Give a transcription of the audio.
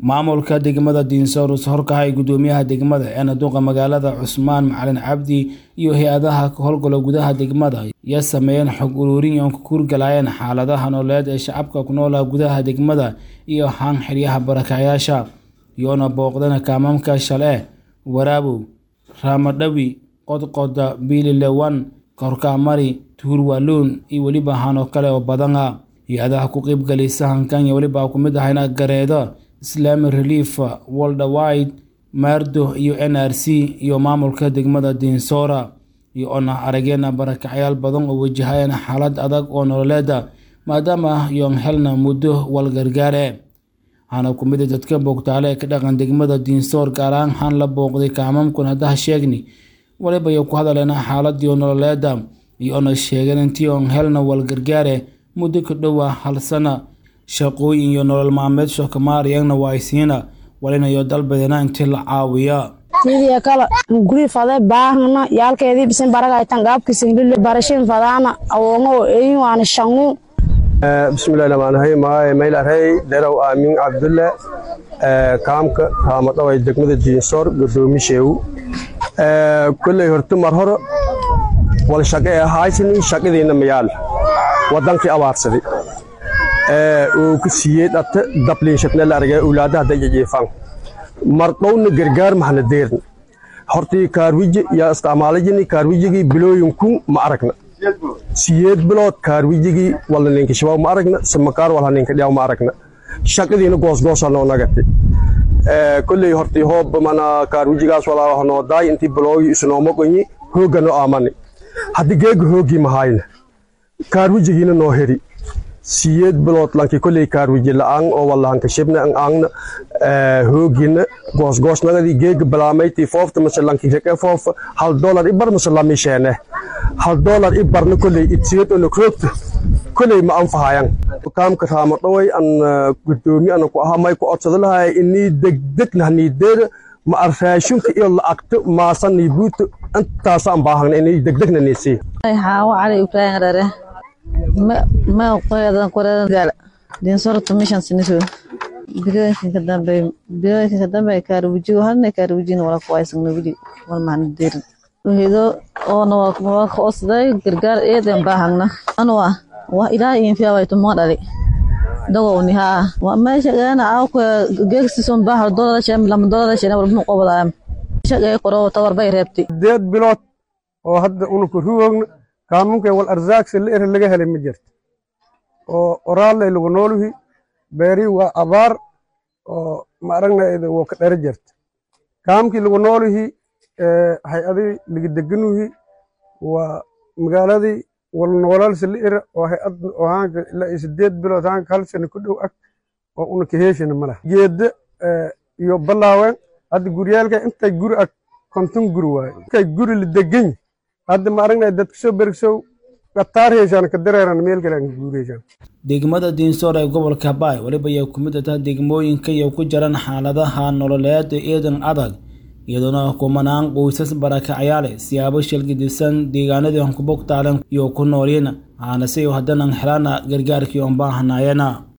maamulka degmada diinsoor horkahay gudoomiyaha degmada ee naduqa magaalada cusmaan macalin cabdi iyo hay-adaha howlgalo gudaha degmada ya sameeyeen xog uruurin oon ku kuurgalayeen xaaladaha nololeed ee shacabka ku noolaa gudaha degmada iyo haan xeryaha barakacyaasha iyoona booqdana kaamamka shale waraabow raamadhawi qodqoda biililewan korkaamari tuurwaluun iyo weliba hanoo kale oo badana hay-adaha ku qeybgalay sahankan iyo weliba ku mid ahayna gareedo islami relief woldawide maardo iyo n r c iyo maamulka degmada diinsoora iyo oona arageena barakacyaal badan oo wajahayeen xaalad adag oo nololeeda maadaama yoon helna muddo walgargaare waxaana ku mid dadka boogtaale ee ka dhaqan degmada diinsoor gaar ahaan xaan la booqday kaamamkun haddaha sheegni waliba iyo ku hadaleena xaaladii nololeeda iyo oona sheegeen intii oon helna walgargaare muddo ka dhowa hal sana shaqooyin iyo nolol maalmeed shookamaariyagna waa aysiina walinayo dalbadeena intii la caawiya tiidiya kala guri fade baahana yaalkeedii bisin baragaytan gaabkisinglile barashin fadaana awongo eyin waana shangu bismillahi rahmaanirahiim magaay maylarey derow aamin cabdulle kaamka raamadhaway degmada diinsoor godoomisheewu kolley horta mar hore wal shaqe ee haysani shaqadiina mayaal wadankii abaarsaday uu ku siiyey dhate dabliinshatne la argay owlaadaha dayajiifan mar dhowna gargaar mahna deerna hortii kaarwiji yaa isticmaalajini kaarwijigii bilooyinkun ma aragna siyeed bilood kaarwijigii walna ninka shabaab ma aragna samakaar walha ninka dhiyaw ma aragna shaqadiina goosgoosa noo nagati kolley hortii hoob mana kaarwijigaas walaa noo daay intii biloogi isnooma qonyi hoogga noo aamani haddi geega hooggii mahayna kaarwijigiina noo heri siyeed bilood lanki kolley kaarwiji la'aan oo wallahanka shibna an aangna hoogina goosgoosnagadi geega balaamaytii foofta mase lanki reke foofa hal dolar ibar mase lamisheene hal dolar ibarna kolley itsiyad ona kroogta kolley ma anfahayan kaamka raama dhaway an gudoomi ana ku ahaa may ku odsada lahay inii degdegna haniideeda ma arraashunka iyo la'agta maasanii buuta intaasaan baahagna inii degdegna niisii xaawo cali ibraahim rare ma qoyadan qoradan dinsoro tumishan siniso bilooyinkan ka dambe bilooyinkan ka dambe kaarujigo hadna kaarujina wala ku aysan nabili wal macna deerin wahido oo na waa ka osday gargaar eedan baahagna anwa waa ilaa in fiya way tumo dhali dago ni ha waa meesha gaana aw ku geegsi son baahar dolada shan lama dolada shan wal mu qobada shaqay qoro tawar bay reebti deed bilood oo hadda unu ku ruugna kaamunka wal arzaaqsi la ere laga helay ma jirto oo oraalay lagu nooluhi beeri waa abaar oo ma aragnayda woo ka dhara jirta kaamkii lagu nooluhi hay-adii laga deganuhi waa magaaladii wal noolalsi la ere oo hay-ad oo haanka ilaa iyo sideed bilood haanka hal sana ku dhow ag oo una ka heeshana ma laha geedda iyo ballaawen hadda guryaalka intay guri ag konton guri waaye intay guri la deganyi hadda ma aragnay dadka soo bergsow qataar heeshaan ka dareeran meel kale aan guureyshaan degmada diinsoor ee gobolka baay weliba ay ku mid tahay degmooyinka iyo ku jiran xaaladaha nololeed eedan adag iyadoona kumanaan qoysas barakacyaale siyaabo shilgidisan deegaanadii aan ku bogtaaleen iyo ku noolyin aanase haddana helaan gargaarkii oon baahnaayana